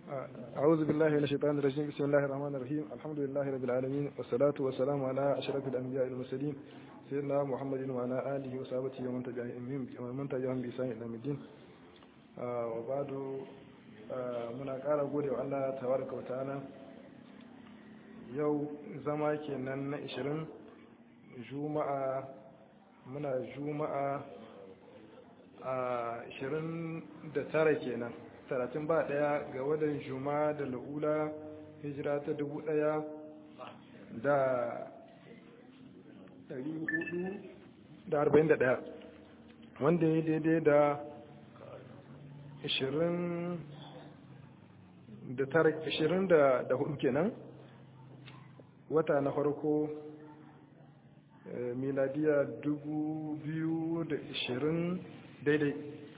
أعوذ بالله من الشيطان الرجيم بسم الله الرحمن الرحيم الحمد لله رب العالمين والصلاة والسلام على أشرف الأنبياء والمرسلين سيدنا محمد وعلى آله وصحبه ومن تبعهم ومن تبعهم بإحسان إلى الدين وبعد muna ƙara gode wa Allah tabaraka wa ta'ala yau zama kenan na 20 juma'a muna juma'a a 29 kenan talatin ba daya ga wadan juma da la'ula hijira ta dubu daya da dari hudu da arba'in da daya wanda ya daidai da ashirin da tara ashirin da hudu kenan wata na farko miladiya dubu biyu da ashirin daidai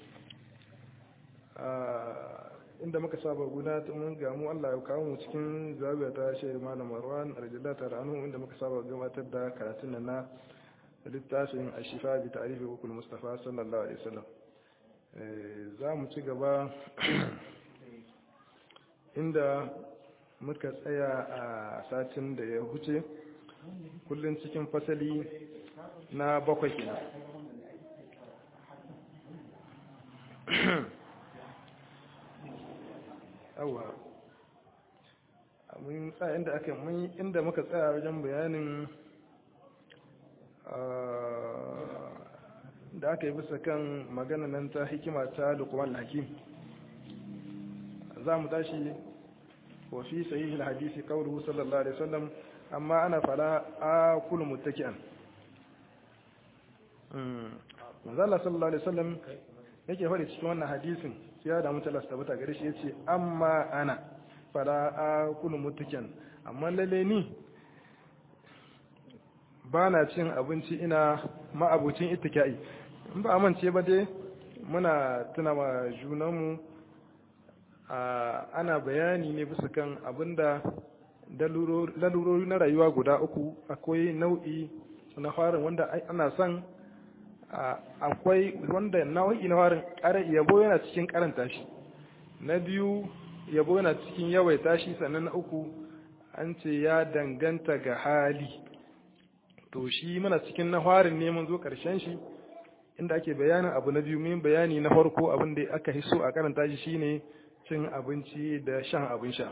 inda muka saba guda mun gamu Allah ya kawo mu cikin zabiya ta shehu malam Marwan radiyallahu ta'ala anhu inda muka saba gabatar da karatun nan na littafin Ashifa bi ta'rifi hukul Mustafa sallallahu alaihi wasallam za mu ci gaba inda muka tsaya a satin da ya huce kullun cikin fasali na bakwai kenan yawa mun tsaya inda aka mun inda muka tsaya wajen bayanin da aka yi bisa kan magana nan ta hikima ta lukman hakim za mu tashi wa fi sahih al-hadisi qawluhu sallallahu alaihi wasallam amma ana fala akulu muttaki'an manzo Allah sallallahu alaihi wasallam yake faɗi cikin wannan hadisin ya da mutala tabbata gare shi yace amma ana fala akulu muttaki'an amma lalle ni ba na cin abinci ina ma'abucin ittika'i in ba amince ba dai muna tuna ma junanmu ana bayani ne bisa kan abinda lalurori na rayuwa guda uku akwai nau'i na farin wanda ana son akwai wanda nau'i na farin yabo yana cikin karanta shi na biyu yabo yana cikin yawaita shi sannan na uku an ce ya danganta ga hali to shi muna cikin na farin ne mun zo karshen shi inda ake bayanin abu na biyu min bayani na farko abin da aka hiso a karanta shi shine cin abinci da shan abin sha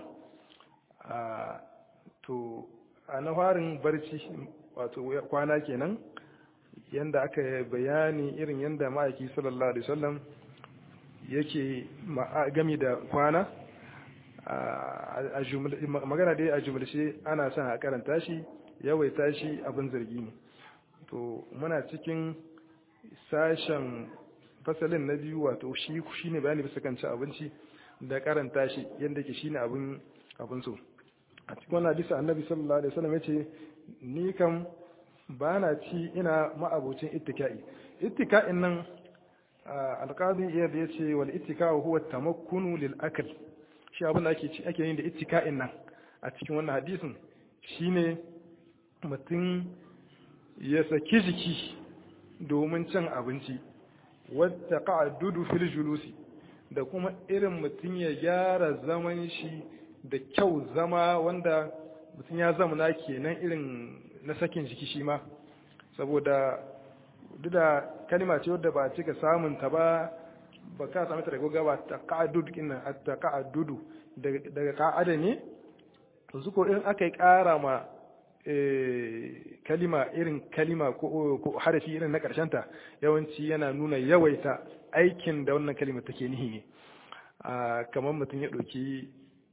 to a na farin barci wato kwana kenan yanda aka bayani irin yanda ma'aiki sallallahu alaihi wasallam yake gami da kwana magana dai a jumlace ana son a karanta shi yawaita shi abin zargi ne to muna cikin sashen fasalin na biyu wato shi shine bayani bisa kan cin abinci da karanta shi yadda ke shine abin abin so a cikin wannan hadisi annabi sallallahu alaihi wasallam yace ni kam ba na ci ina ma'abocin ittika'i ittika'in nan alqadi iya da yace wal ittika'u huwa tamakkunu lil akl shi abin da ake ci ake yin da ittika'in nan a cikin wannan hadisin shine mutum ya saki jiki domin cin abinci wata ka'adudu fil julusi da kuma irin mutum ya gyara zaman shi da kyau zama wanda mutum ya zamana kenan irin na sakin jiki shi ma saboda duk da kalima ce wadda ba cika samun ta ba ba ka sami ta daga gaba ta ka'adudu kinnan ta ka'adudu daga ka'ada ne to su ko irin aka yi kara ma kalima irin kalima ko harafi irin na ta yawanci yana nuna yawaita aikin da wannan kalima take nihi ne kamar mutum ya ɗauki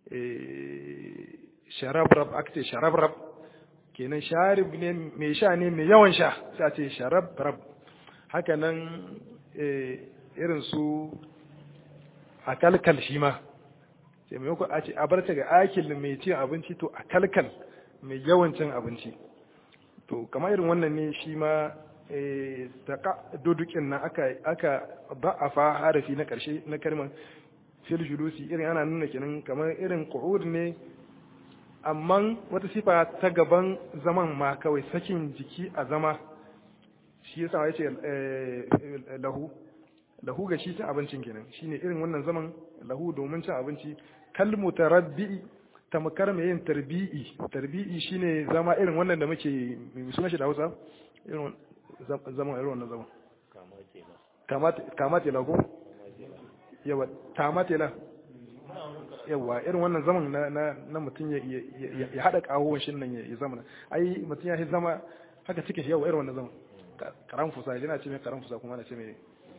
sharabrab aka ce sharabrab kenan sharib ne mai sha ne mai yawan sha sai a ce sharabrab haka nan irin su a kalkal shi ma sai mai a ce a barta ga akil mai cin abinci to a kalkal mai yawancin abinci to kamar irin wannan ne shi ma dodukin nan aka aka ba'afa harafi na karshe na kalmar fil julusi irin ana nuna kenan kamar irin qu'ud ne amma wata sifa ta gaban zaman ma kawai sakin jiki a zama shi yasa ya ce lahu lahu ga shi cin abincin kenan shine irin wannan zaman lahu domin cin abinci kalmu tarabbi tamkar mai yin tarbi'i tarbi'i shine zama irin wannan da muke mai suna shi da Hausa irin zaman irin wannan zaman kama tela ko yawa tama tela yawa irin wannan zaman na na na mutum ya ya hada kawon shin nan ya zama ai mutum ya zama haka cikin yawa irin wannan zaman karan fusa yana ce mai karan fusa kuma na ce mai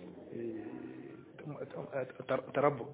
tarabbu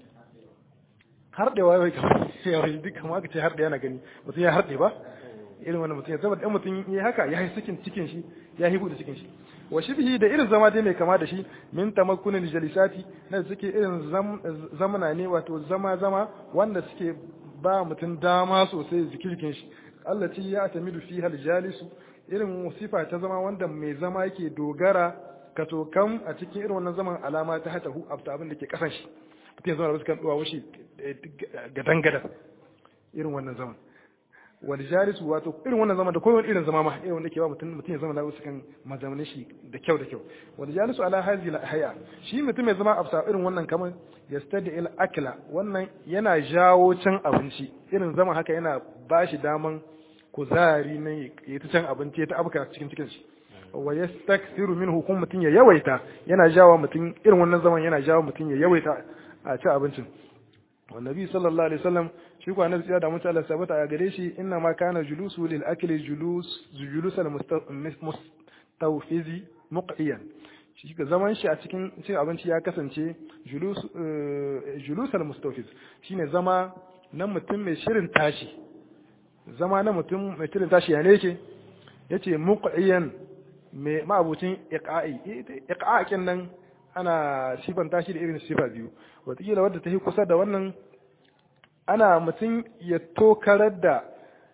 harɗewa yawai yawai duk kama aka ce harɗe yana gani mutum ya harɗe ba irin wannan mutum ya zama ɗan mutum ya haka ya yi cikin cikin shi ya yi buɗe cikin shi wa shibhi da irin zama dai mai kama da shi min tamakkunin jalisati na suke irin zamana ne wato zama zama wanda suke ba mutum dama sosai zikirkin shi Allah ci ya tamidu fi hal jalisu irin sifa ta zama wanda mai zama yake dogara ka kam a cikin irin wannan zaman alama ta hata hu abta abin da ke kasan shi mutum ya zama da sukan duwa wushi gadan gadan irin wannan zaman wal jalisu wato irin wannan zaman da kowane irin zama ma irin wanda ke ba mutum mutum ya zama da wasu kan mazamanin shi da kyau da kyau wal jalisu ala hadhihi al haya shi mutum ya zama abta irin wannan kamar yastadi il akla wannan yana jawo cin abinci irin zaman haka yana bashi daman kuzari na ya ta can abinci ya ta abuka cikin cikin shi wa yastakthiru minhu kun mutun ya yawaita yana jawo mutun irin wannan zaman yana jawo mutun ya yawaita a ci abincin wa nabi sallallahu alaihi wasallam shi ko annabi ya da mutu Allah sabata a gare shi inna ma kana julusu lil akli julus julus al mustawfizi muqiyan shi ga zaman shi a cikin cin abinci ya kasance julus julus al mustawfiz shine zama na mutum mai shirin tashi zama na mutum mai shirin tashi ya ne yake yace muqiyan mai ma'abucin iqa'i iqa'in nan ana sifanta shi da irin sifa biyu wataƙila wadda ta yi kusa da wannan ana mutum ya tokarar da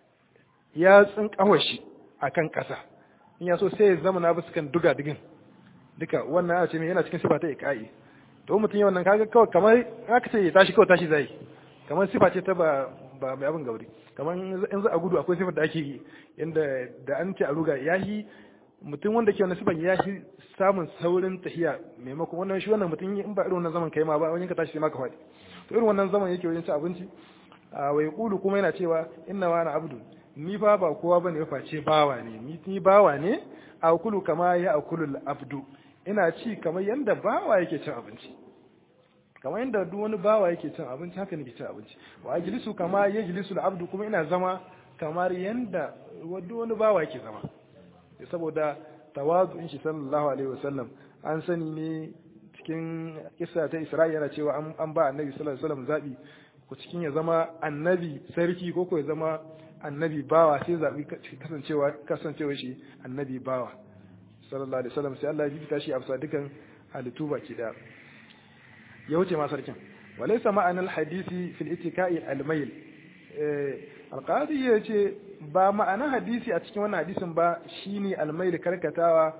yatsun ƙawashi a kan ƙasa in ya so sai ya zama na basu kan duga digin duka wannan ana ce mai yana cikin sifa ta iqa'i to mutum yi wannan kaga kawai kamar aka ce ya tashi kawai tashi zai kamar sifa ce ta ba ba mai abin gauri kamar in za a gudu akwai sifar da ake yi inda da an ce a ruga yahi mutum wanda ke wani sifan ya shi samun saurin tahiya maimakon wannan shi wannan mutum in ba irin wannan zaman kai ma ba wani ka tashi sai ma ka faɗi to irin wannan zaman yake wajen ci abinci a wai kulu kuma yana cewa inna wa na abdu ni fa ba kowa bane ya face bawa ne ni ni bawa ne a kulu kama ya akulu abdu ina ci kamar yanda bawa yake cin abinci kamar yanda duk wani bawa yake cin abinci haka nake cin abinci wa ajlisu kama yajlisu abdu kuma ina zama kamar yanda duk wani bawa yake zama saboda tawazu'in shi sallallahu alaihi wasallam an sani ne cikin kissa ta Isra'i yana cewa an ba annabi sallallahu alaihi wasallam zabi ko cikin ya zama annabi sarki ko ko ya zama annabi bawa sai zabi kasancewa kasancewa shi annabi bawa sallallahu alaihi wasallam sai Allah ya bibita shi a bisa dukan halittu baki da ya wuce ma sarkin walaysa ma'anal hadisi fil itika'i al-mayl alqadi ya ce ba ma'anar hadisi a cikin wannan hadisin ba shine almail karkatawa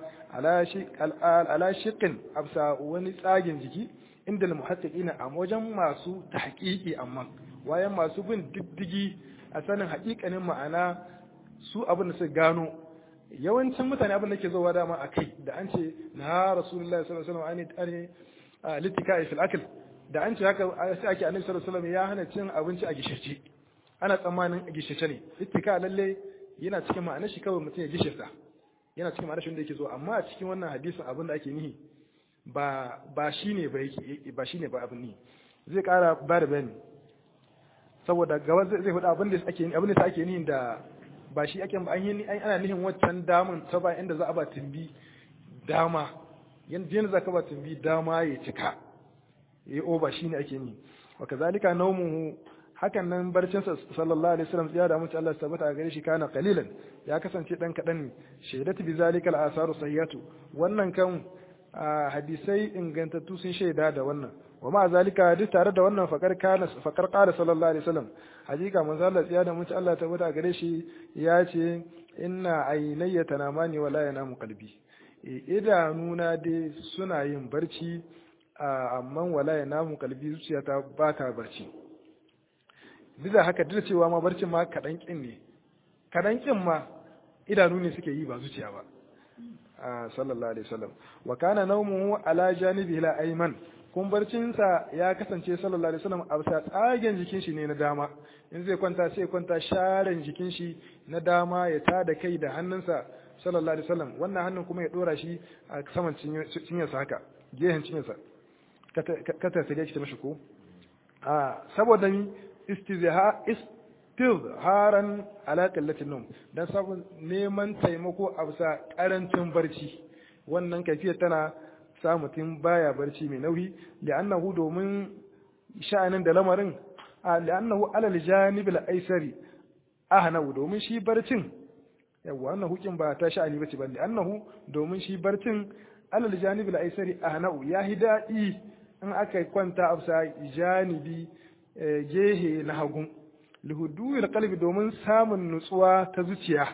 ala shiqin absa wani tsagin jiki inda almuhaddiqina a wajen masu tahqiqi amma wayan masu bin diddigi a sanin haƙiƙanin ma'ana su abin da suka gano yawancin mutane abin da ke zowa dama a kai da an ce na rasulullahi sallallahu alaihi wasallam an litika fil akl da an ce haka sai ake annabi sallallahu alaihi wasallam ya hana cin abinci a gishirce ana tsammanin gishice ne ittika lalle yana cikin ma'anar shi kawai mutum ya gishirta yana cikin ma'anar shi wanda yake so amma a cikin wannan hadisin abin da ake nihi ba ba shine ba yake ba shine ba abin nihi zai kara ba da bayani saboda gaba zai faɗa abin da ake abin da ake nihin da ba shi ake an yi ana nihin waccan damun ta ba inda za a ba tumbi dama yanda yanda za ka ba tumbi dama ya cika ya yi oba shine ake nihi wa kazalika nawmuhu hakan nan barcin sa sallallahu alaihi wasallam ya da mutu Allah tabbata a gare shi kana qalilan ya kasance dan kadan ne shaidatu bi zalika al asaru sahihatu wannan kan hadisai ingantattu sun shaida da wannan wa ma zalika duk tare da wannan fakar kana fakar qala sallallahu alaihi wasallam hakika manzo Allah ya da mutu Allah tabbata a gare shi ya ce inna aynayya tanamani wala yanamu qalbi idanuna dai suna yin barci amma wala yanamu qalbi zuciyata ba ta barci duk da haka duk da cewa ma barcin ma kaɗan ƙin ne kaɗan ƙin ma idanu ne suke yi ba zuciya ba sallallahu alaihi wasallam wa kana nawmuhu ala janibihi la ayman kumbarcinsa ya kasance sallallahu alaihi wasallam a bisa tsagen jikin shi ne na dama in zai kwanta sai kwanta sharen jikin shi na dama ya tada kai da hannunsa sallallahu alaihi wasallam wannan hannun kuma ya dora shi a saman cinyarsa haka gehen cinyarsa kata sai dai mashi ko a saboda ni istizha istizharan ala qillatin nawm dan sabon neman taimako a bisa karancin barci wannan kafiyar tana sa mutum baya barci mai nauyi li'annahu domin sha'anin da lamarin li'annahu alal janibil aisari ahnahu domin shi barcin yawa wannan hukin ba ta sha'ani bace ba li'annahu domin shi barcin alal janibil aisari ahnahu ya hidai in aka kwanta a janibi gehe na hagu lihuduwil qalbi domin samun nutsuwa ta zuciya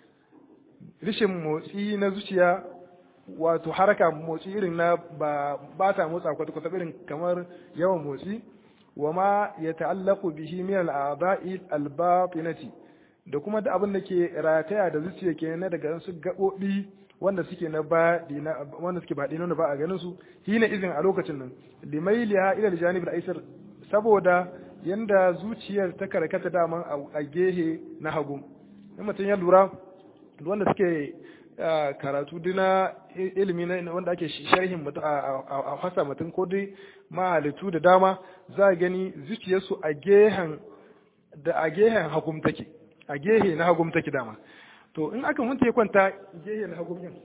rishin motsi na zuciya wato haraka motsi irin na ba ba ta motsa kwata kwata irin kamar yawan motsi wa ma ya ta'allaqu bihi min al-a'da'i al-batinati da kuma da abin da ke rataya da zuciya ke na daga su gabobi wanda suke na ba wanda suke baɗi wanda ba a ganin su hina izin a lokacin nan limailiha ila al-janib al-aysar saboda yanda zuciyar ta karkata daman a gehe na hagu in mutum ya lura wanda suke karatu dina ilimi na wanda ake sharhin mutum a fasa mutum ko dai mahalittu da dama za a gani zuciyarsu a gehen da a gehen hagum take a gehe na hagum take dama to in aka mutu ya kwanta gehe na hagum din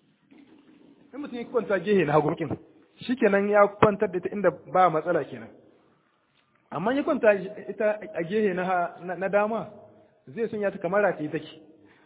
in mutum ya kwanta gehe na hagum din shikenan ya kwantar da ita inda ba matsala kenan amma ya kwanta ita a gehe na dama zai sun ya ta kamar rataye take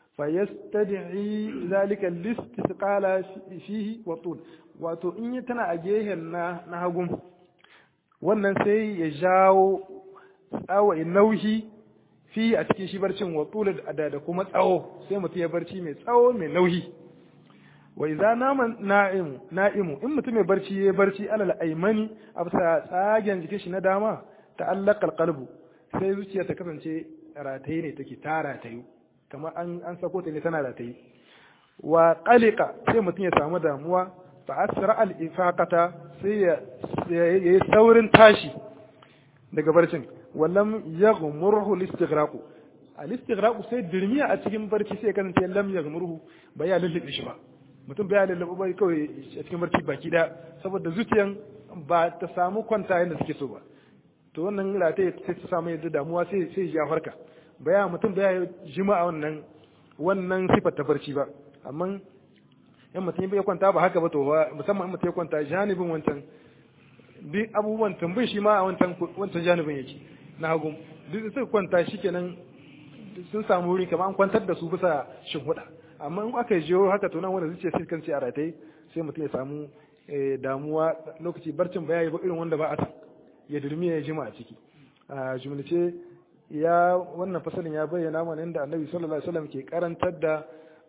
fayastad'i zalika listisqala fihi wa tul wato in yi tana a gehen na na hagun wannan sai ya jawo tsawo nauyi fi a cikin shi barcin wa tul da da kuma tsawo sai mutum ya barci mai tsawo mai nauyi wa idza nama na'im na'imu in mutum mai barci ya barci alal aymani a bisa tsagen jikin shi na dama ta'allaqa alqalbu sai zuciya ta kasance rataye ne take tara tayu kamar an an sako ta ne tana da ta yi wa qalika sai mutum ya samu damuwa fa asra al ifaqata sai ya yi saurin tashi daga barcin wallam yaghmurhu al istighraq al istighraq sai dirmiya a cikin barci sai kasance lam yaghmurhu ba ya lullube shi ba mutum bai lullube ba kawai a cikin barci baki da saboda zuciyan ba ta samu kwanta yadda suke so ba to wannan rataye sai ta samu yadda damuwa sai sai ya farka baya mutum baya jima a wannan wannan sifar ta barci ba amma in mutum bai kwanta ba haka ba to ba musamman in mutum ya kwanta janibin wancan duk abubuwan tambayi shi ma a wancan wancan janibin yake na hagu duk suka kwanta shikenan sun samu wuri kamar an kwantar da su bisa shinhuda amma in aka jiyo haka to nan wanda zuciya sai kan ce a ratai sai mutum ya samu damuwa lokaci barcin ba ya yi ba irin wanda ba a ya durmi ya jima a ciki a jumlace ya wannan fasalin ya bayyana mana inda annabi sallallahu alaihi wasallam ke karantar da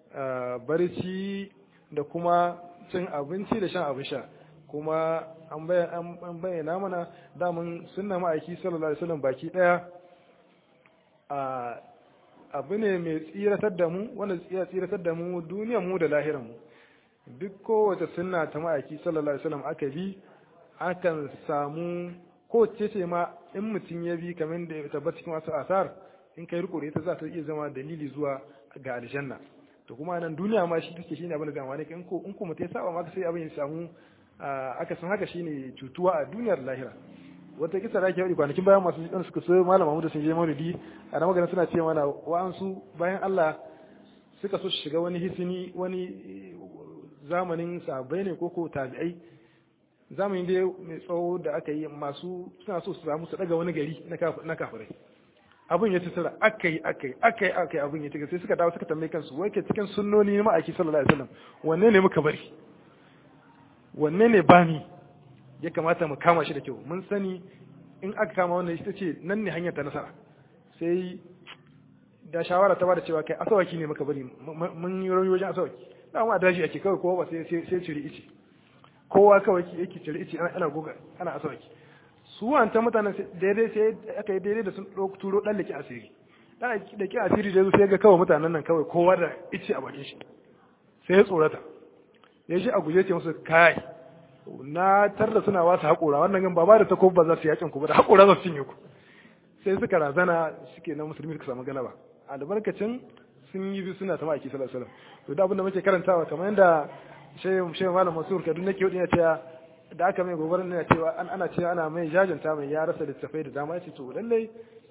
barci da kuma cin abinci da shan abin sha kuma an bayyana mana damun sunna ma'aiki sallallahu alaihi wasallam baki daya abu ne mai tsiratar da mu wanda ya tsiratar da mu duniyar mu da lahirar mu duk kowace sunna ta ma'aiki sallallahu alaihi wasallam aka bi akan samu ko ce ce ma in mutum ya bi kamar da ya tabbata cikin wasu asar in kai riko da ita za ta iya zama dalili zuwa ga aljanna to kuma nan duniya ma shi take shine abin da zama ne in ko in ko mutum ya saba ma sai abin ya samu aka san haka shine cutuwa a duniyar lahira wata kisa da ake yi kwanakin bayan masu jikin suka so malam Mahmud sun je maulidi a na magana suna ce mana wa'ansu bayan Allah suka so shiga wani hisini wani zamanin sahabbai ne ko ko tabi'ai zamanin dai mai tsawo da aka yi masu suna so su samu su daga wani gari na kafirai abin ya tattara aka yi aka yi aka yi aka yi abin ya tattara sai suka dawo suka tambaye kansu wai ke cikin sunnoni na ma'aiki sallallahu alaihi wasallam wanne ne muka bari wanne ne bami ya kamata mu kama shi da kyau mun sani in aka kama wannan ita ce nan ne hanyar ta nasara sai da shawara ta bada cewa kai asawaki ne muka bari mun yi rauni wajen asawaki da ma daji ake kawai kowa ba sai sai ciri ice kowa kawai yake cire ice ana goga ana asawaki su wanta mutanen daidai sai aka yi daidai da sun turo dan laki asiri dan da ke asiri da sai ga kawai mutanen nan kawai kowa da ice a bakin shi sai ya tsorata ya ji a guje ce musu kai na tarda suna wasu haƙura wannan gan ba ba da takobi ba za su yakin ku ba da haƙura za su cinye ku sai suka razana suke na musulmi suka samu galaba albarkacin sun yi biyu suna ta ma'aiki sallallahu alaihi wasallam to da abin da muke karantawa kamar yadda shehu shehu malam masur kaduna ke ya cewa da aka mai gobarar ne cewa an ana cewa ana mai jajanta mai ya rasa littafai da dama yace to lallai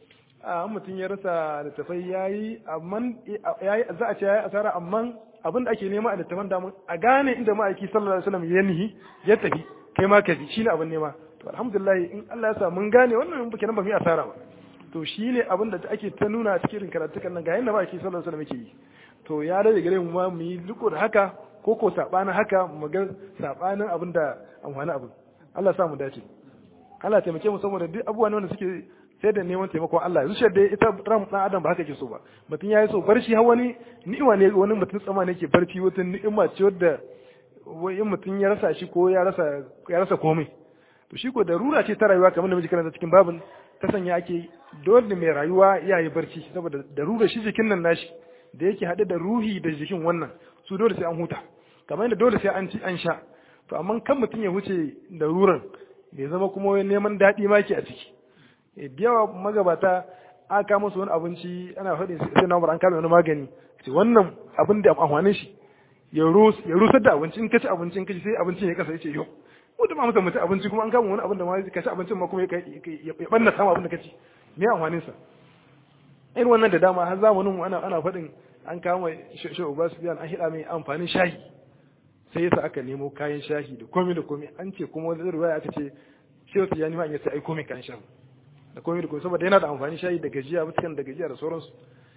a mutum ya rasa littafai yayi amma yayi za a ce yayi asara amma abin da ake nema a littafan da a gane inda ma'aiki sallallahu alaihi wasallam ya nihi ya tafi kai ma ka ji shine abin nema to alhamdulillah in Allah ya sa mun gane wannan kenan ba mu yi asara ba to shine abin da ake ta nuna cikin karatukan nan ga yanda ma'aiki sallallahu alaihi wasallam yake yi to ya rage gare mu ma mu yi riko da haka ko ko sabanin haka mu ga sabanin abin da amfani abin Allah sa mu dace Allah taimake mu saboda duk abubuwan wanda suke sai da neman taimakon Allah zuciyar da ita ran dan adam ba haka ke so ba mutum yayi so barci har wani ni'ima ne wani mutum tsama ne ke barci wata ni'ima ce wadda wai in mutum ya rasa shi ko ya rasa ya rasa komai to shi ko darura ce ta rayuwa kamar da muke karanta cikin babin ta sanya ake dole mai rayuwa ya yi barci saboda darura shi jikin nan nashi da yake haɗe da ruhi da jikin wannan su dole sai an huta kamar yadda dole sai an ci an sha to amma kan mutum ya huce daruran bai zama kuma neman daɗi ma ke a ciki da yawa magabata an kama su wani abinci ana faɗi sai na an kama wani magani ce wannan abin da amfanin shi ya rusar da abinci in ka ci abinci in ka ci sai abincin ya kasa ya ce yau mutum ma mutum abinci kuma an kama wani abin da ma ka ci abincin ma kuma ya ɓanna sama abin da ka ci me amfanin sa irin wannan da dama har zamanin ana ana faɗin an kama shi Obasanjo an hida mai amfanin shahi sai yasa aka nemo kayan shahi da komai da komai an ce kuma wani ruwaya aka ce shehu tijani ma ya sai ai komai kayan shahi da komai da komai saboda yana da amfani shayi da gajiya mutukan da gajiya da sauransu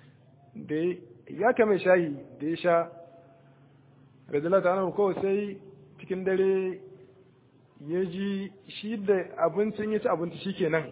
da ya kame shayi da ya sha radiyallahu ta'ala kawai sai cikin dare ya ji shi da abincin ya ci abinci shikenan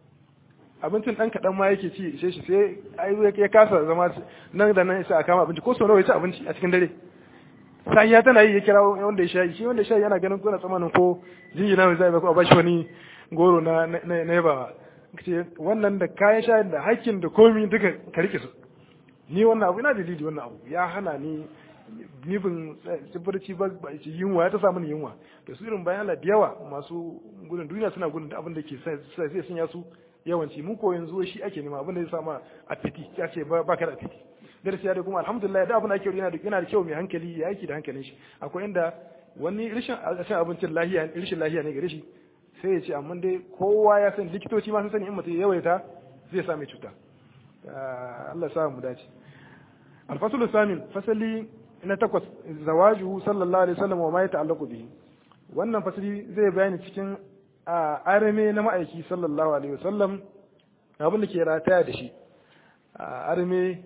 abincin dan kaɗan ma yake ci ishe shi sai ai ya kasa zama nan da nan sai a kama abinci ko sau nawa ya ci abinci a cikin dare sai ya tana yi ya kira wanda ya shayi shi wanda ya shayi yana ganin kuna tsamanin ko jinjina mai zai ba ko a bashi wani goro na na yaba ce wannan da kayan shayin da hakkin da komi duka ka rike su ni wannan abu ina dalili wannan abu ya hana ni nifin tsibarci ba yunwa ya ta samu yunwa da su irin bayan da yawa masu gudun duniya suna gudun da abin da ke sai sun ya su yawanci mu ko yanzu shi ake nema abin da ya sama a fiti ya ce ba ka da fiti darasi ya da kuma alhamdulillah da abin da ake yana da yana da kyau mai hankali ya aiki da hankalin shi akwai inda wani rashin abincin lahiya rashin lahiya ne gare shi sai ya ce amma dai kowa ya san likitoci ma sun sani in mutum ya yawaita zai same cuta Allah ya sa mu dace alfasul samin fasali na takwas zawajuhu sallallahu alaihi wasallam wa ma yata'allaqu bihi wannan fasali zai bayani cikin arame na ma'aiki sallallahu alaihi wasallam abin da ke rataya da shi arame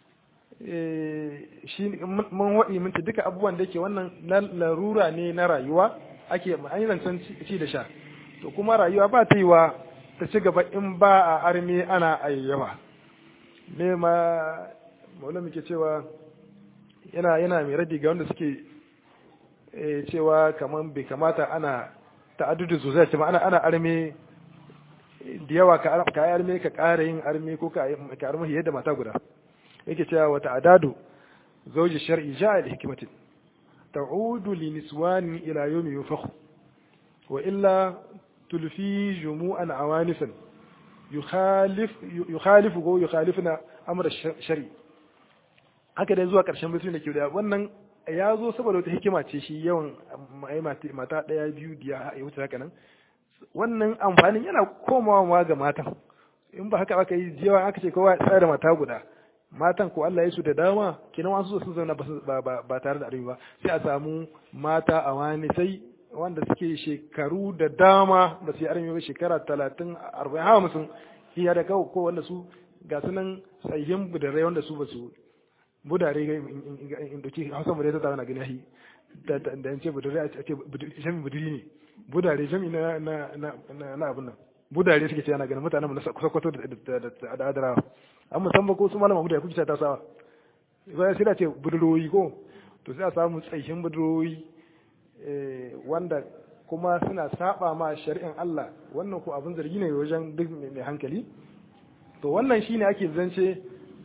shi mun waɗi minti duka abubuwan da ke wannan na larura ne na rayuwa ake an yi zancen ci da sha to kuma rayuwa ba ta yi wa ta ci gaba in ba a arme ana ayyawa me ma maula muke cewa yana yana mai radi ga wanda suke cewa kamar bai kamata ana ta'addudu sosai ce ana ana arme da yawa ka yi arme ka ƙara yin arme ko ka arme yadda mata guda yake cewa wata adadu zauji shar'i ja'a da hikimatin ta'udu li niswani ila yawmi yufakhu wa illa تلفي جموعا عوانفا يخالف يخالف go yukhalifuna amra shari haka dai zuwa karshen mutum da ke da wannan ya zo saboda wata hikima ce shi yawan mata daya biyu da ya wuce haka nan wannan amfanin yana komawa ma ga matan in ba haka aka yi yawa aka ce kowa tsaya da mata guda matan ko Allah ya su da dama kenan wasu sun zauna ba tare da arewa sai a samu mata a wani sai wanda suke shekaru da dama ba su yi armi ba shekara talatin arba'in hamsin iya da kawo ko wanda su ga su nan tsayin budare wanda su ba su budare in doki hausa budare ta tsawo na gani ahi da in ce budare a ce jami budiri ne budare jami na na abin nan budare suke ce ana ganin mutanen mu na sakwato da adarawa an musamman ko su malama budare kuke ta sawa sai da ce budurwoyi ko to sai a samu tsayin budurwoyi wanda kuma suna saba ma shari'in Allah wannan ko abin zargi ne wajen duk mai hankali to wannan shine ake zance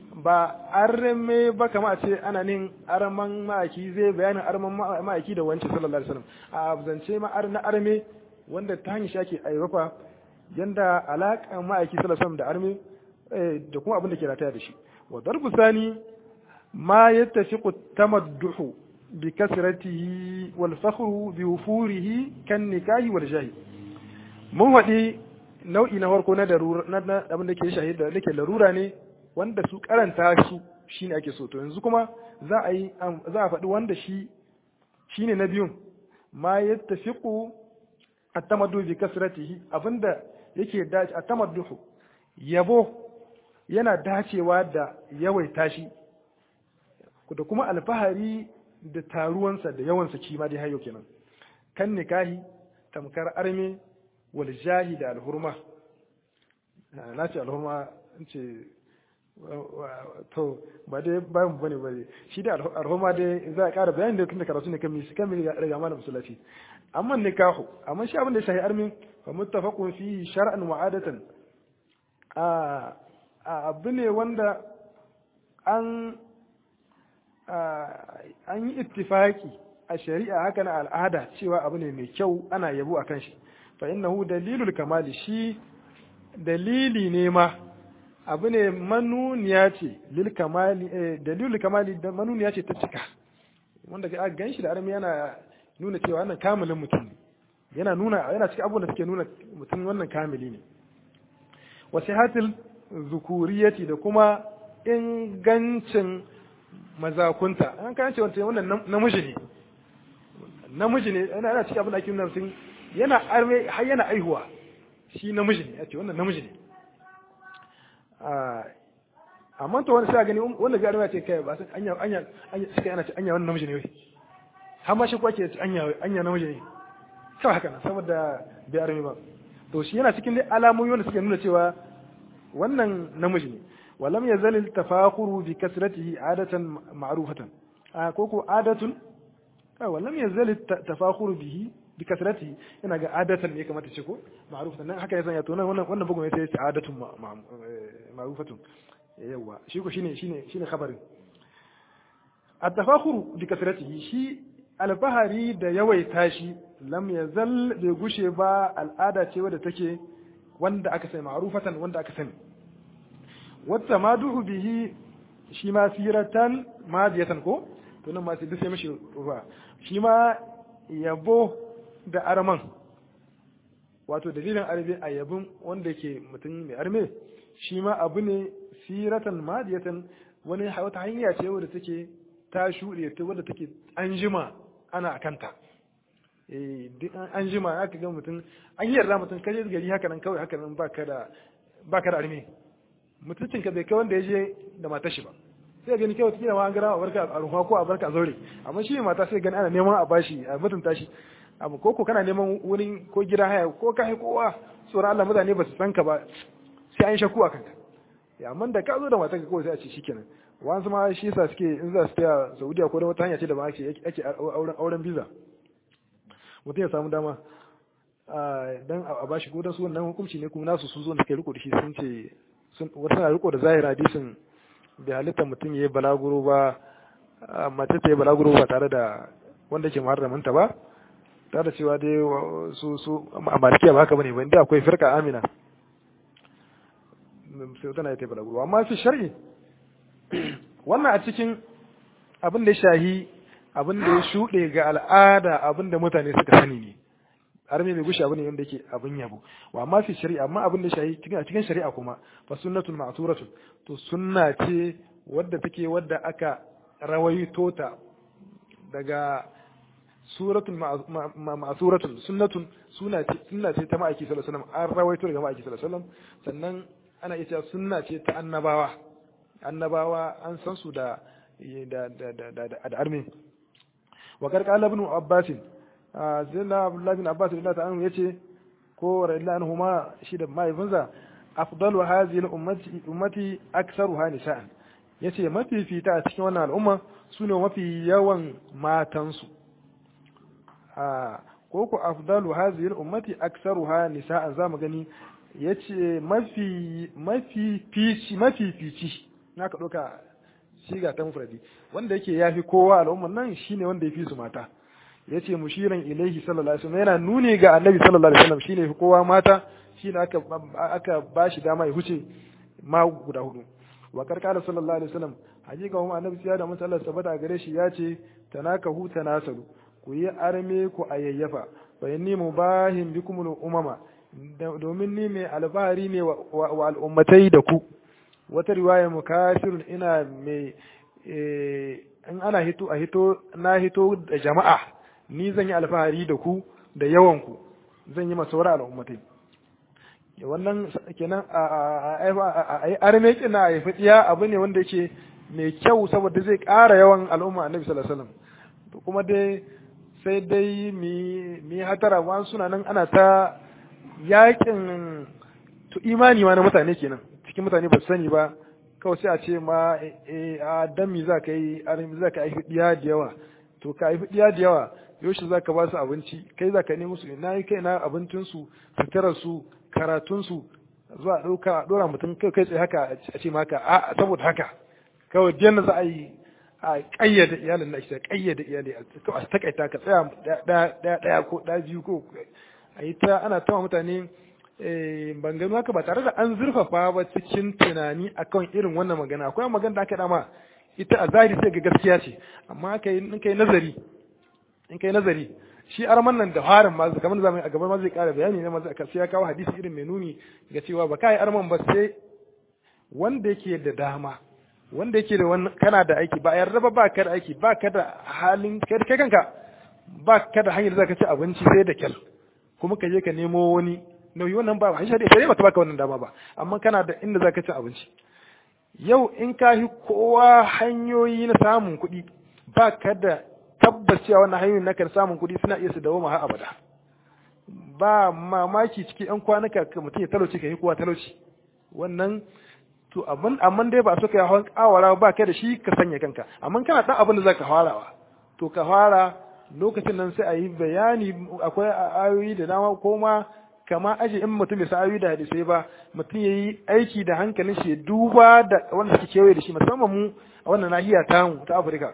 ba arme ba kama a ce ana nin arman ma'aiki zai bayanin arman ma'aiki da wancan sallallahu alaihi wasallam a zance ma na arme wanda ta hanyar shake aiwafa yanda alaƙan ma'aiki sallallahu alaihi wasallam da arme da kuma abin da ke rataya da shi wa darbu sani ma yattafiqu tamadduhu bi kasratihi wal fakhru bi wufurihi kan nikahi wal jahi mun faɗi nau'i na farko na darura na abin da ke shahida da ke larura ne wanda su karanta su shine ake so to yanzu kuma za a yi za a faɗi wanda shi shine na biyun ma yattafiqu at-tamaddu bi kasratihi abinda yake dace at-tamaddu yabo yana dacewa da yawaita shi da kuma alfahari da taruwansa da yawansa kima dai hayo kenan kan nikahi tamkar arme wal jahi da alhurma na ce alhurma in ce to ba dai bayan bane bane shi da alhurma dai za a ƙara bayani da tun da karatu ne kan mi kan mi riga mana musallaci amma nikahu amma shi abin da shahi armin fa muttafaqun fi shar'an wa adatan a abu ne wanda an an yi ittifaki a shari'a haka na al'ada cewa abu ne mai kyau ana yabo a kan shi fa innahu dalilul kamali shi dalili ne ma abu ne manuniya ce lil kamali dalilul kamali da manuniya ce ta cika wanda ga gan shi da armi yana nuna cewa wannan kamilin mutum ne yana nuna yana cikin abubuwan da suke nuna mutum wannan kamili ne wasihatul zukuriyati da kuma ingancin mazakunta an kan ce wannan namiji ne namiji ne yana cikin abin da ake nuna mutum yana arme har yana aihuwa shi namiji ne yace wannan namiji ne amma to wani sai gani wanda ga arme ce kai ba san anya anya anya sai ana ce anya wannan namiji ne wai har ma shi ko ake ce anya anya namiji ne kawai haka nan saboda bai arme ba to shi yana cikin alamomi wanda suke nuna cewa wannan namiji ne walam yazal al-tafakhuru bi kasratihi adatan ma'rufatan a koko adatun walam yazal al-tafakhuru bihi bi kasratihi ina ga adatan ne kamata ce ko ma'rufatan nan haka yasan ya to nan wannan wannan bugun ya sai adatun ma'rufatun yawa shi ko shine shine shine khabarin at-tafakhuru bi kasratihi shi alfahari da yawaita shi lam yazal bai gushe ba al'ada ce wadda take wanda aka sani ma'rufatan wanda aka sani wata maduhu bihi shi ma siratan madiyatan ko to nan ma sai sai mishi ruwa shi ma yabo da arman wato dalilin arbe a yabin wanda ke mutum mai arme shi ma abu ne siratan madiyatan wani wata hanya ce wadda take ta shuɗe ta wadda take an jima ana akanta eh duk an jima aka ga mutum an yi yarda mutum kaje gari haka nan kawai haka nan baka da baka da arme mutuncin ka bai kai wanda ya je da matar shi ba sai gani kawai kila ma an gara a barka a ruwa ko a barka a zaure amma shi mata sai gani ana neman a bashi a mutunta shi abu ko ko kana neman wurin ko gida haya ko ka hai kowa tsoron Allah mutane ba su san ka ba sai an shakku a kanka ya amma da ka zo da matar ka kawai sai a ce shikenan wasu ma shi yasa suke in za su taya Saudiya ko da wata hanya ce da ba ake ake auren auren visa mutum ya samu dama dan a bashi ko dan su wannan hukunci ne kuma nasu sun zo da kai riko da shi sun ce wasu na riko da zahir hadisin bai halitta mutum ya yi balaguro ba mace ta yi balaguro ba tare da wanda ke muharramanta ba tare da cewa dai su su a malikiya ba haka bane ba inda akwai firka amina sai tana ta yi balaguro amma fi shar'i wannan a cikin abin da ya shahi abin da ya shuɗe ga al'ada abin da mutane suka sani ne arme mai gushi abu ne wanda yake abin yabo wa amma fi shari'a amma abin da shahi cikin a cikin shari'a kuma fa sunnatun ma'suratun to sunna ce wadda take wadda aka rawaito ta daga suratun ma'suratun sunnatun sunna ce sunna ce ta ma'aiki sallallahu alaihi wasallam an rawaito daga ma'aiki sallallahu alaihi wasallam sannan ana iya cewa sunna ce ta annabawa annabawa an san su da da da da da arme wa karqala ibn abbasin sayyidina abdullahi bin abbas radiyallahu ta'ala yace ko radiyallahu anhuma shi da mahaifinsa afdalu hadhihi ummati ummati aktsaruha nisa'an yace mafi fita a cikin wannan al'umma sune mafi yawan matansu a ko ko afdalu hadhihi ummati aktsaruha nisa'an zamu gani yace mafi mafi fici mafi fici naka ɗauka shiga ta mufradi wanda yake yafi kowa al'ummar nan shine wanda ya fi su mata yace mushiran ilaihi sallallahu alaihi wasallam yana nuni ga annabi sallallahu alaihi wasallam shine fi kowa mata shine aka aka bashi dama ya huce ma guda hudu wa karkara sallallahu alaihi wasallam hakika kuma annabi sai da mun Allah sabata gare shi yace tanakahu tanasalu ku yi arme ku ayyafa fa inni mubahin bikumul umama domin ni mai alfahari ne wa al'ummatai da ku wata riwaya mukasirun ina mai in ana hito a hito na hito da jama'a ni zan yi alfahari da ku da yawan ku zan yi masawara al'ummatai wannan kenan a yi arme kina a yi fidiya abu ne wanda yake mai kyau saboda zai ƙara yawan al'umma annabi sallallahu alaihi wasallam to kuma dai sai dai mi mi hatara wa suna nan ana ta yakin to imani ma na mutane kenan cikin mutane ba su sani ba kawai sai a ce ma a dan mi za ka yi arme za ka yi fidiya da yawa to ka yi fidiya da yawa yaushe za ka ba su abinci kai za ka nemi su na yi kai na abincinsu suturar su karatunsu zuwa ɗauka a ɗora mutum kai kai tsaye haka a ce maka a saboda haka kawai diyan za a yi a ƙayyade iyalin na ake ƙayyade iyali a takaita ka tsaya ɗaya ɗaya ko ɗaya biyu ko a yi ta ana tawa mutane ban gano haka ba tare da an zurfafa ba cikin tunani akan irin wannan magana akwai magana da aka dama ita a zahiri sai ga gaskiya ce amma in kai nazari in kai nazari shi arman nan da harin ma kamar zamu a gaban ma zai kara bayani ne ma zai ya kawo hadisi irin mai nuni ga cewa ba kai arman ba sai wanda yake da dama wanda yake da wannan kana da aiki ba yarda ba ba ka da aiki ba ka da halin kai kai kanka ba ka da hanyar zaka ci abinci sai da kyal kuma ka je ka nemo wani nauyi wannan ba shi sai sai baka baka wannan dama ba amma kana da inda zaka ci abinci yau in ka yi kowa hanyoyi na samun kuɗi ba ka da tabbas cewa wannan hanyoyin na kan samun kuɗi suna iya su dawo har abada ba mamaki cikin yan kwanuka ka mutum ya talauci ka yi kowa talauci wannan to abin amma dai ba so ka hawan kawara ba kai da shi ka sanya kanka amma kana dan abin da zaka farawa to ka fara lokacin nan sai a yi bayani akwai ayoyi da dama ko ma kama aje in mutum bai sa ayoyi da hadisai ba mutum ya yi aiki da hankalin shi duba da wanda suke kewaye da shi musamman mu a wannan nahiya tamu ta Afirka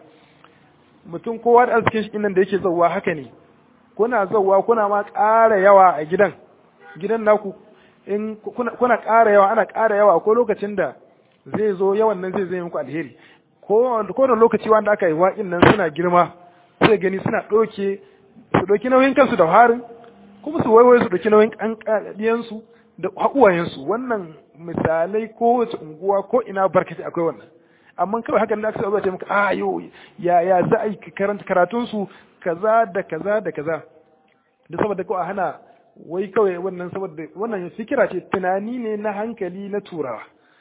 mutum kowa da arzikin shi nan da yake zauwa haka ne kuna zauwa kuna ma ƙara yawa a gidan gidan naku in kuna ƙara yawa ana ƙara yawa akwai lokacin da zai zo yawan nan zai zai muku alheri ko da lokaci wanda aka yi waƙin nan suna girma sai gani suna ɗauke su ɗauki nauyin kansu da harin kuma su waiwai su ɗauki nauyin ƙanƙadiyansu da haƙuwayensu wannan misalai ko wace unguwa ko ina barkati akwai wannan amma kawai hakan da aka sa ce maka a yo ya ya za a yi karanta karatun su kaza da kaza da kaza da saboda ko a hana wai kawai wannan saboda wannan fikira ce tunani ne na hankali na turawa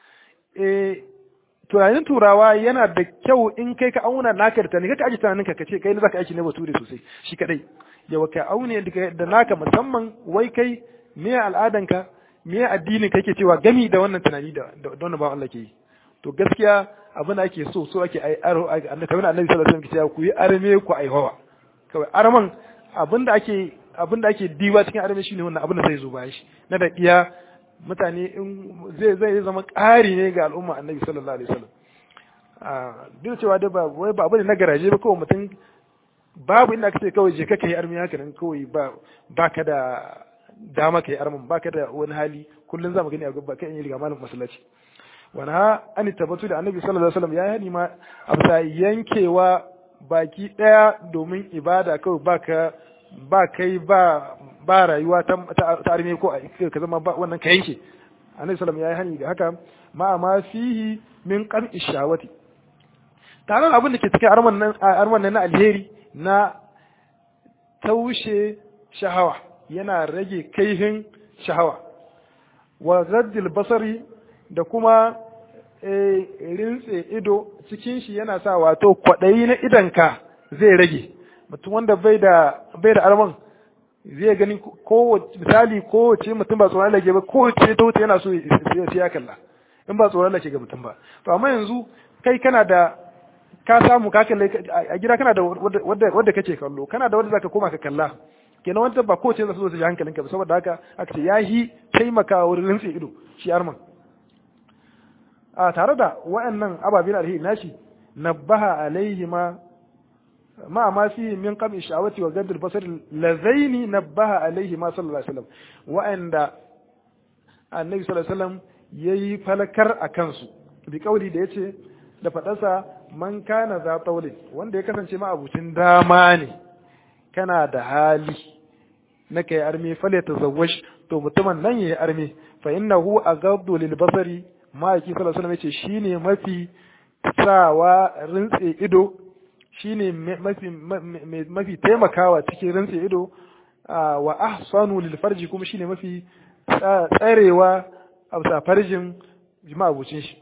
eh tunanin turawa yana da kyau in kai ka auna naka da tunani kaka aji tunaninka ka ce kai ne zaka aiki ne bature sosai shi kadai yawa ka aune da naka musamman wai kai me al'adanka me addinin kake cewa gami da wannan tunani da da wannan ba Allah ke yi to gaskiya abin da ake so so ake ai aro annabi kamar annabi sallallahu alaihi wasallam ke cewa ku yi arme ku ai hawa kawai arman abin da ake abin da ake diwa cikin arme shine wannan abin da zai zo bayan shi na da iya mutane in zai zai zama ƙari ne ga al'umma annabi sallallahu alaihi wasallam a duk cewa da ba wai ba abu ne na garaje ba kawai mutum babu inda aka ce kawai je ka kai arme haka nan kawai ba baka da dama kai arman baka da wani hali kullun za mu gani a gaba kan yi riga malam masallaci wani ha an tabbatu da annabi sallallahu alaihi wasallam ya hani ma a yankewa baki daya domin ibada kawai baka ba kai ba ba rayuwa ta ta arme ko ka zama ba wannan ka yanke annabi sallallahu ya yi hani da haka ma ma fihi min qam'i shawati tare abin da ke cikin arman nan arman nan na alheri na taushe shahawa yana rage kaihin shahawa wa zaddil basari da kuma rintse ido cikin shi yana sa wato kwaɗayi na idanka zai rage mutum wanda bai da bai da arman zai gani ko misali ko ce mutum ba tsoron lake ba ko ce ta wuce yana so ya ya kalla in ba tsoron lake ga mutum ba to amma yanzu kai kana da ka samu ka kalle a gida kana da wadda wadda kake kallo kana da wadda zaka koma ka kalla kenan wanda ba ko ce za su zo su ji hankalinka ba saboda haka aka ce yahi taimaka wurin rintse ido shi arman a tare da wayannan ababin alheri nashi nabbaha alaihi ma ma ma fi min qam sha'awati wa gadd al-basar lazaini nabbaha alaihi ma sallallahu alaihi wasallam wa'anda annabi sallallahu alaihi wasallam yayi falakar akan su bi kauli da yace da fadarsa man kana za taulin wanda ya kasance ma abucin dama ne kana da hali na kai arme fale tazawwaj to mutumin nan yayi arme fa innahu aghaddu lil basari ma yake sallallahu alaihi wasallam yace shine mafi sawa rintse ido shine mafi mafi taimakawa cikin rintse ido wa ahsanu lil farji kuma shine mafi tsarewa a bisa farjin jima'a bucin shi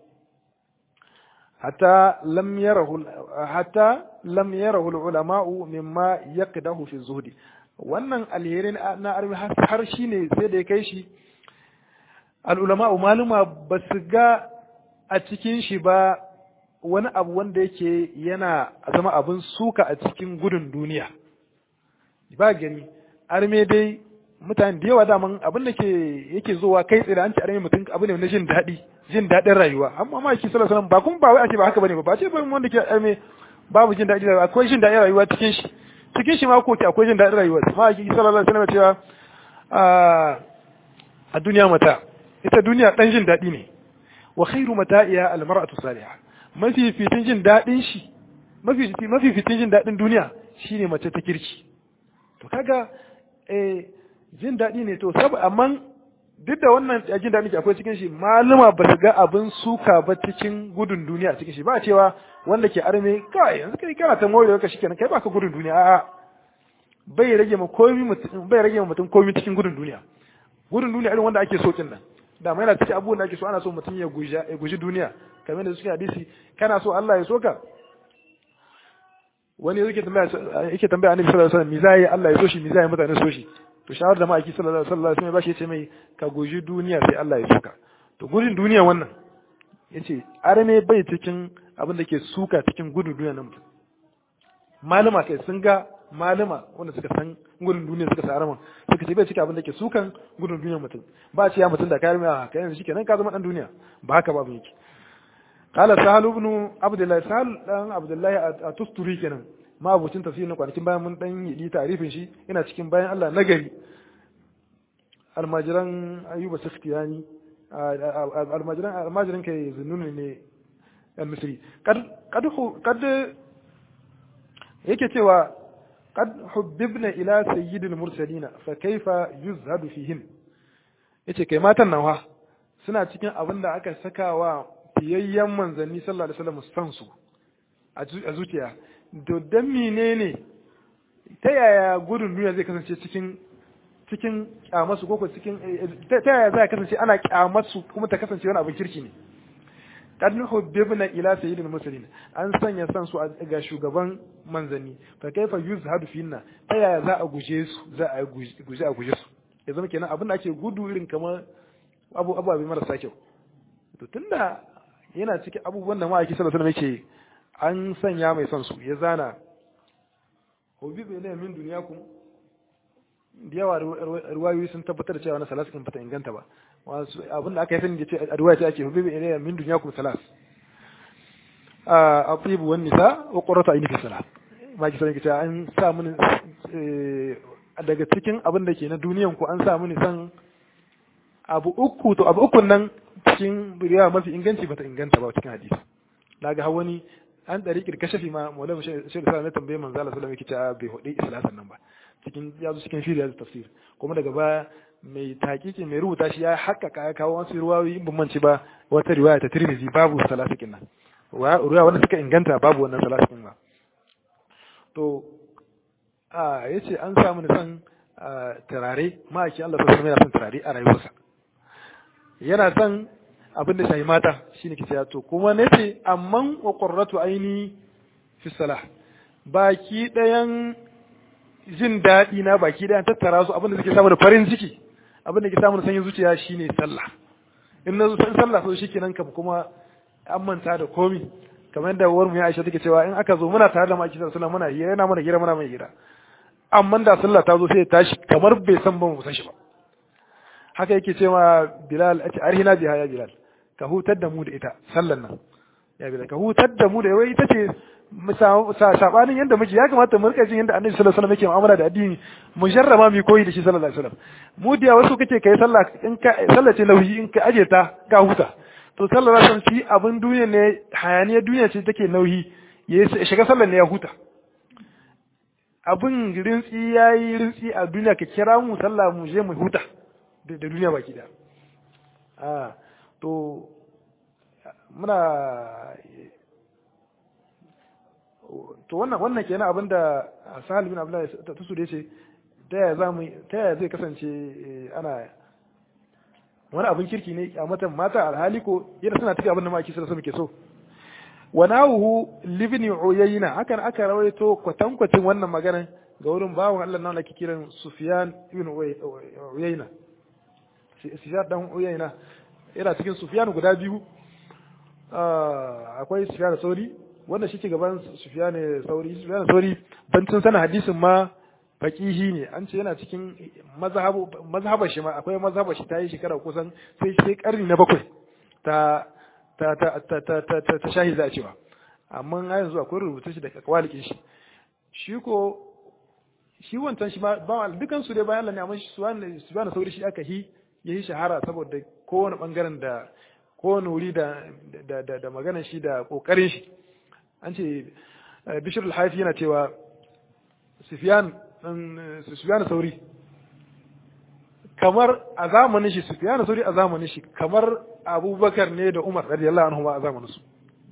hatta lam yarahu hatta lam yarahu al ulama'u mimma yaqdahu fi zuhdi wannan alherin na arbi har shine sai da ya kai shi al ulama'u maluma ba su ga a cikin shi ba wani abu wanda yake yana zama abin suka a cikin gudun duniya ba gani arme dai mutane da yawa daman abin da ke yake zuwa kai tsaye da an ci arme mutum abu ne na jin daɗi jin daɗin rayuwa amma ma shi sallallahu alaihi ba kun ba wai a ce ba haka bane ba ba ce ban wanda ke arme babu jin daɗi rayuwa akwai jin daɗin rayuwa cikin shi cikin shi ma ko ke akwai jin daɗin rayuwa ma shi sallallahu alaihi wasallam cewa a duniya mata ita duniya dan jin daɗi ne wa khairu mata'iya al-mar'atu salihah mafificin jin daɗin shi mafificin jin daɗin duniya shine mace ta kirki to kaga eh jin daɗi ne to sab amma duk da wannan jin daɗi ke akwai cikin shi maluma ba su ga abin suka ba cikin gudun duniya cikin shi ba cewa wanda ke arme kai yanzu kai kana ta more ka shikenan kai baka gudun duniya a'a bai rage ma komai mutum bai rage ma mutum komai cikin gudun duniya gudun duniya irin wanda ake so kin nan da mai yana cikin abubuwan da ake so ana so mutum ya guji ya guji duniya kamar da suke hadisi kana so Allah ya soka wani yake tambaya yake tambaya annabi sallallahu alaihi wasallam me zai Allah ya so shi me zai mutane so shi to shawar da ma'aiki sallallahu alaihi wasallam ba shi yace mai ka guji duniya sai Allah ya soka to gudun duniya wannan yace arme bai cikin abin da ke suka cikin gudun duniya nan malama kai sun ga malama wanda suka san gudun duniya suka sa araman suka ce bai cika abin da ke sukan gudun duniya mutum ba ce ya mutum da kayan mai haka yanzu shi kenan ka zama dan duniya ba haka babu yake qala sahal ibn abdullah sahal dan abdullah a tusturi kenan ma abucin tafsir na kwanakin bayan mun dan yi tarifin shi ina cikin bayan Allah nagari almajiran ayyuba sakhtiyani almajiran almajiran kai zunnuni ne al-misri kad kad kad yake cewa قد حببنا إلى سيد المرسلين فكيف يزهد فيهن yace kai matan nan wa suna cikin abin da aka saka wa fiyayyen manzanni sallallahu alaihi wasallam san su a zuciya to dan menene ta yaya gudun duniya zai kasance cikin cikin kyamasu ko cikin ta yaya zai kasance ana kyamasu kuma ta kasance wani abin kirki ne kad hubbibna ila sayyidil mursalin an sanya san su ga shugaban manzanni fa kaifa yuzhadu finna ta yaya za a guje su za a guje a guje su ya zama kenan abin da ake gudu irin kamar abu ababe marasa kyau to tunda yana cikin abubuwan da ma'aiki sallallahu alaihi wasallam yake an sanya mai son su ya zana hubbibu ilayya min dunyakum da yawa ruwayoyi sun tabbatar da cewa na salas kan bata inganta ba wasu abinda aka yi sani da ce a ruwaya ta ake hubbibu ilayya min dunyakum salas a atibu wan nisa wa qurratu ayni fi salat ma ki sani cewa an sa mini daga cikin abin da ke na duniyan ku an sa mini san abu uku to abu uku nan cikin riwaya mafi inganci bata inganta ba cikin hadisi naga hawani an ɗari kirkashafi ma maulama shi da na tambaye manzo Allah sallallahu alaihi wasallam bai hudi islasan nan ba cikin ya zo cikin shirya da tafsir kuma daga baya mai takiki mai rubuta shi ya haƙƙaƙa ya kawo wasu ruwayoyi in ban manci ba wata riwaya ta Tirmidhi babu salasikin nan ruwaya wanda suka inganta babu wannan salasikin ba to a yace an samu ni san turare ma'aiki Allah sallallahu alaihi wasallam yana son turare a rayuwarsa yana son abin da shayi mata shine kice to kuma nace amman wa qurratu aini fi salah baki dayan jin daɗi na baki dayan tattara su abin da suke samu da farin ciki abin da ke samu da sanyin zuciya shine sallah in na zo san sallah so shikenan kam kuma an manta da komi kamar yadda uwar mu ya Aisha take cewa in aka zo muna tare da maki sallallahu muna hira yana mana hira muna mai hira amma da sallah ta zo sai ya tashi kamar bai san ba mu san shi ba haka yake cewa Bilal a ce arhina biha ya Bilal ka hutar da mu da ita sallan nan ya bi ka hutar da mu da wai ita ce sabanin yadda muke ya kamata mu rika jin yadda annabi sallallahu alaihi wasallam yake mu'amala da addini mu jarrama mu koyi da shi sallallahu alaihi wasallam mu da wasu kace kai sallah in ka sallah ce nauyi in ka aje ta ka huta to sallallahu alaihi wasallam shi abin duniya ne hayaniya duniya ce take nauyi ya shiga sallar ne ya huta abin rintsi yayi rintsi a duniya ka kira mu sallah mu je mu huta da duniya baki da a to muna to wannan wannan kenan abinda Sahal bin Abdullah ta su da yace ta yaya zamu ta yaya zai kasance ana wani abin kirki ne a matan mata alhali ko yana suna tafi abin da maki sai muke so wa nahu libni uyayna hakan aka rawaito kwatankwacin wannan magana ga wurin bawon Allah nan ake kiran Sufyan ibn Uyayna Sufyan dan Uyayna yana cikin Sufyan guda biyu akwai Sufyan Sauri wanda shi ke gaban Sufyan Sauri Sufyan Sauri bancin sana hadisin ma faqihi ne an ce yana cikin mazhabu mazhabar shi ma akwai mazhabar shi ta yi shekara kusan sai sai karni na bakwai ta ta ta ta ta ta ta ta shahi za a cewa amma a yanzu akwai rubutu shi da kawalikin shi shi ko shi wancan shi ma ba dukan su dai bayan Allah ne amma shi subhana sauri shi aka hi yayi shahara saboda kowane bangaren da kowane wuri da da da, da maganar shi da kokarin shi an ce Bishr al-Haifi yana cewa Sufyan Sufyan Sauri kamar a zamanin shi Sufyan Sauri a zamanin shi kamar Abubakar ne da Umar radiyallahu anhu a zamanin su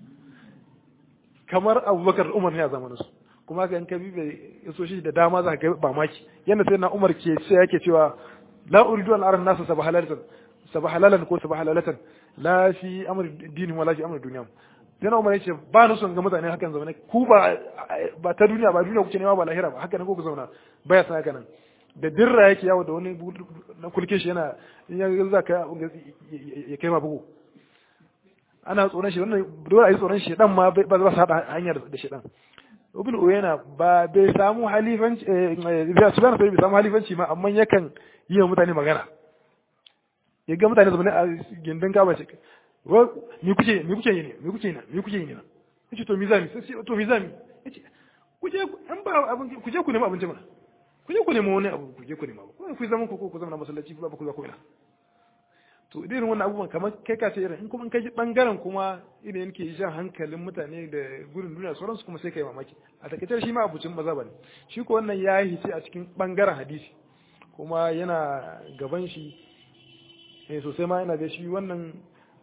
kamar Abubakar da Umar ne a zamanin su kuma ga in ka bibe yaso shi da dama za ka ga ba maki yanda sai na Umar ke sai yake cewa la uridu an aran nasu sabahalalatan sabahalalan ko sabahalalatan la fi amr dinin wala fi amr dunyam sai na Umar yace ba ni son ga mutane hakan zaune ku ba ba ta duniya ba duniya kuke nema ba lahira ba haka ne ko ku zauna baya san haka nan da dirra yake yawo da wani na kulke shi yana in ya za ka ya kai ma bugu ana tsoron shi wannan dole a yi tsoron shi dan ma ba za su haɗa hanyar da shi dan ibn uyayna ba bai samu halifanci eh subhana bai samu halifanci ma amma yakan yi wa mutane magana ya ga mutane zama a gindin kaba ce ni kuke ni kuke yi ne ni kuke yi ne ni kuke yi ne yace to mizami sai to mizami yace kuje an ba abin kuje ku nemi abinci mana ku je ku nemi wani abu ku je ku nema ba ku zaman ku ko ku zama masallaci ba ku za ku ina to irin wannan abubuwan kamar kai ka ce irin in kuma in kai bangaren kuma irin yake jan hankalin mutane da gurin duniya sauransu kuma sai kai mamaki a takaice shi ma abucin maza bane shi ko wannan ya yi a cikin bangaren hadisi kuma yana gaban shi eh sosai ma yana da shi wannan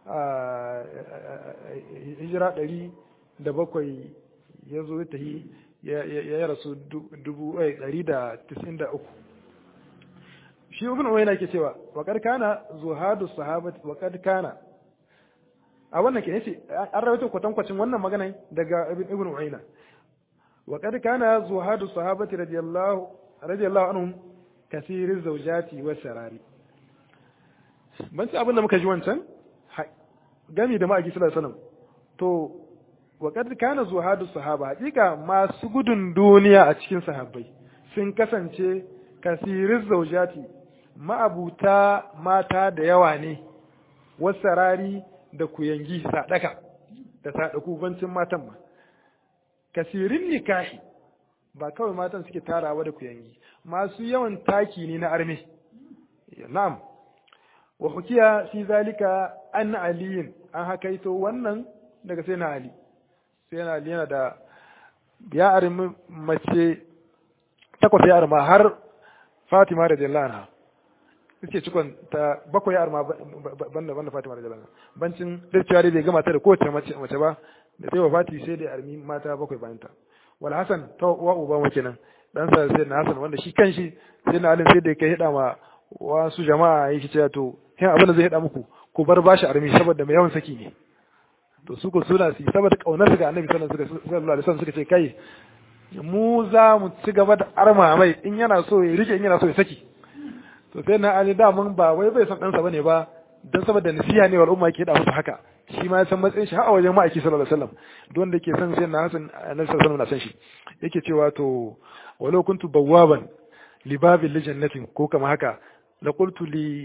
hijira ɗari da bakwai ya zo ta yi ya rasu dubu ɗari da tisin da uku shi ibn uwayna ke cewa wa kad kana zuhadu sahabati wa kad kana a wannan ke yace an rawaito kwatankwacin wannan magana daga ibn uwayna wa kad kana zuhadu sahabati radiyallahu radiyallahu anhum kasiri zawjati wa sarari ban ci abin da muka ji wancan gami da ma'aiki sallallahu alaihi wasallam to wa kad kana zuhadu sahaba hakika masu gudun duniya a cikin sahabbai sun kasance kasirin zaujati ma'abuta mata da yawa ne wasarari da kuyangi sadaka da sadaku bancin matan ma kasirin nikahi ba kawai matan suke tarawa da kuyangi masu yawan taki ne na arme na'am wa hukiya fi zalika an aliyin an hakaito wannan daga sai na ali sai na ali yana da ya armi mace takwas ya arma har fatima da anha suke cikon ta bakwai ya arma banda banda fatima da anha bancin da cewa dai bai gama ta da kowace mace ba da sai wa fati sai da armi mata bakwai bayan ta wal hasan ta wa uba ma kenan dan sa sai na hasan wanda shi kanshi sai na alin sai da kai hida ma wasu jama'a yake cewa to hin abin da zai hida muku ku bar bashi armi saboda mai yawan saki ne to su ko suna su saboda kaunar ga annabi sallallahu alaihi wasallam suka ce kai mu za mu ci gaba da arma mai in yana so ya rike in yana so ya saki to sai na ali daman ba wai bai san ɗansa bane ba dan saboda nasiha ne wal umma ke da musu haka shi ma ya san matsayin shi har a wajen ma'aiki sallallahu alaihi wasallam don da ke san sai na hasan annabi sallallahu alaihi wasallam na san shi yake cewa to walau kuntu bawwaban li babil li jannatin ko kama haka la qultu li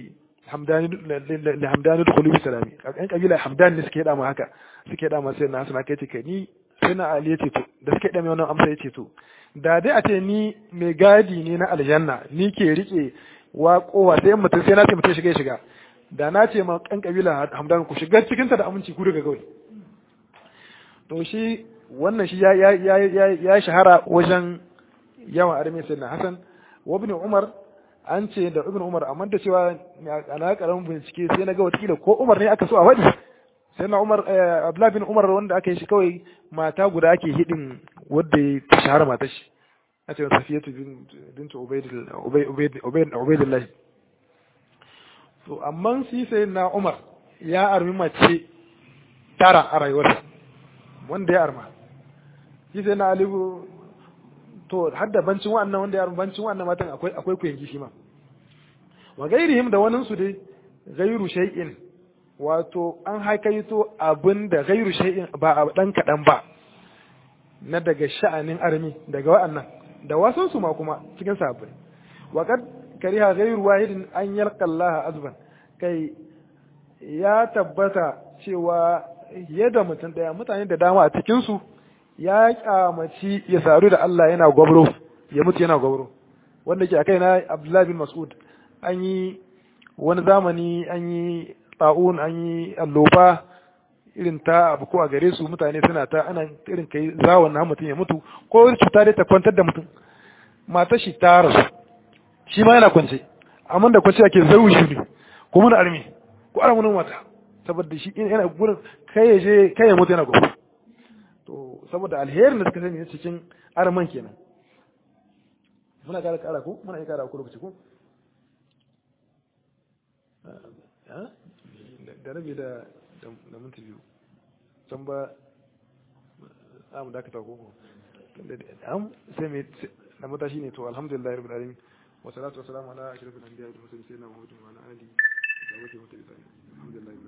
hamdani li hamdani dukhulu bi salami kan kabila hamdani suke yada ma haka suke yada ma sai na suna kai ce kai ni sai na ali yace to da suke yada mai wannan amsa yace to da dai a ce ni mai gadi ne na aljanna ni ke rike wa kowa sai mutum sai na ce mutum shiga shiga da na ce ma kan kabila hamdan ku shiga cikin ta da aminci ku daga kawai to shi wannan shi ya ya ya ya shahara wajen yawan arme sai na hasan wa ibn umar an ce da ibn umar amma da cewa ana karamin bincike sai na ga watakila ko umar ne aka so a wadi sai na umar abdullah bin umar wanda aka yi shi kawai mata guda ake hidin wadda ya ta shahara matar shi a ce safiyatu bintu ubaidillah to amma shi sai na umar ya armi mace tara a rayuwarsa wanda ya arma shi sai na alibu to hadda bancin wannan wanda ya arma bancin wannan matan akwai akwai kuyangi shi ma wa gairihim da wani su dai gairu shay'in wato an haikaito abin da gairu shay'in ba a dan kadan ba na daga sha'anin armi daga wa'annan da wasan su ma kuma cikin sahabbai wa kad kariha ghayru wahidin an yalqa Allah azban kai ya tabbata cewa yadda mutum daya mutane da dama a cikin su ya kyamaci ya saru da Allah yana gwabro ya mutu yana gwabro wanda ke akai na Abdullah bin Mas'ud an yi wani zamani an yi ta'un an yi alloba irin ta abu ko a gare su mutane suna ta ana irin kai zawon na mutum ya mutu ko cuta dai ta kwantar da mutum matar shi ta rasu shi ma yana kwance amma da kwance ake zau shi ne ko mun armi ko ara mun wata saboda shi yana gurin kai ya je kai ya mutu yana gobe to saboda alherin da suka sani ne cikin arman kenan muna kara kara ko muna iya kara ko lokaci ko da rabi da da minti biyu can ba za mu dakata koko am sai mai na matashi ne to alhamdulillah rabbil alamin wa salatu wa salamu ala ashrafil anbiya'i wal mursalin sayyidina muhammadin wa ala alihi wa sahbihi wa sallam alhamdulillah